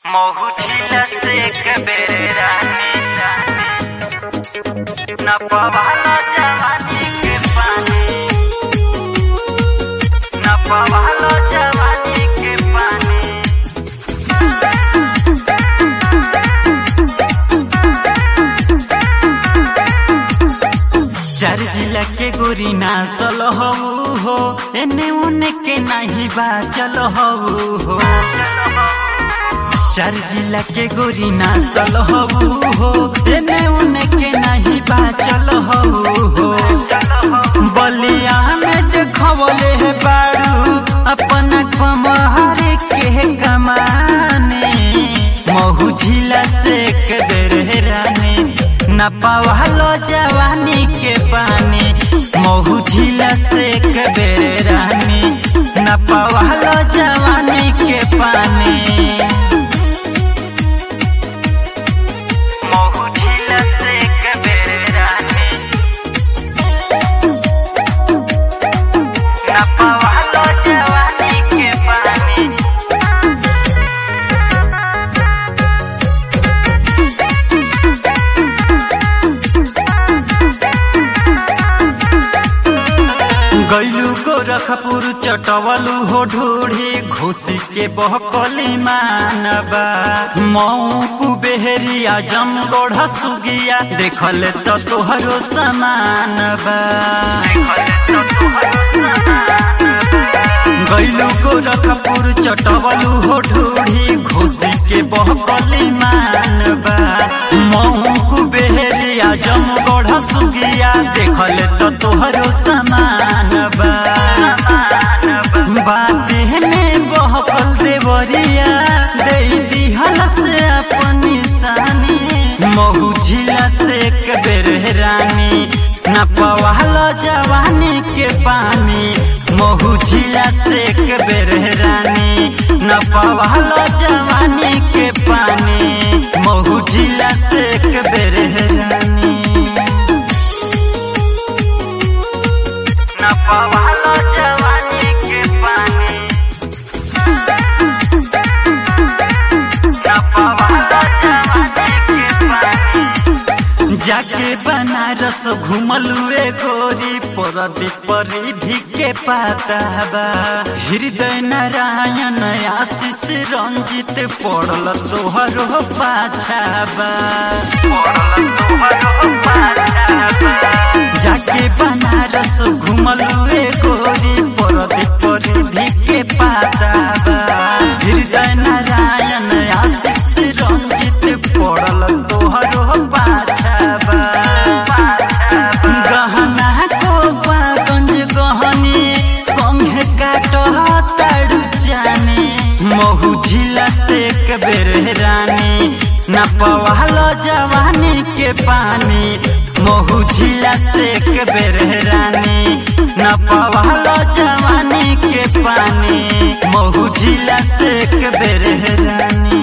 मोहुचिला से कबेरे रानी न पवाला जवानी के पानी न पवाला जवानी के पानी चार जिला के गोरी नासल हऊ हो एने उने के नहीं बा चल हऊ हो चार जिला के गोरी नासल हऊ हो एने उने के नहीं बा चल हऊ हो बलिया में देखवले है बारू अपना कमहर के कमाने महू झिला से कदर रानी न पवालो जवानी के पानी महू झिला से कबेर रानी न पवालो जवानी के पानी महू झिला से कबेर रानी न पवालो जवानी के पानी गैलू गोरखपुर चटवलू हो ढूढ़ी घोसी के बहकली मानबा मऊ कुबेहरिया जमगढ़ सुगिया देखल तो तोहरो समानबा गैलू गोरखपुर चटवलू हो ढूढ़ी घोसी के बहकली मानबा मऊ कुबेहरिया जमगढ़ सुगिया देखल तो तोहरो समानबा बाते में बहकल देवरिया दे दिहल से अपन निशानी महू झिला से कबेर रानी न पवाल जवानी के पानी महू झिला से कबेर रानी न पवाल जवानी के पानी महू झिला से कबेर रानी न पवाल जवानी के पानी न पवाल जवानी के पानी जाके बनारस घुमलू ए गोरी परदी परिधि के पाताबा हृदय नारायण आशीष रंजित पड़ल तोहरो पाछाबा जाके बनारस घुमलू ए गोरी परदी परिधि के पाताबा हृदय नारायण आशीष रंजित पड़ल तोहरो पाछाबा गहना को बागंज गहनी संगे काट ताड़ू जाने महू झिला से कबेर रानी न पवालो जवानी के पानी महू झिला से कबेर रानी न पवालो जवानी के पानी महू झिला से कबेर रानी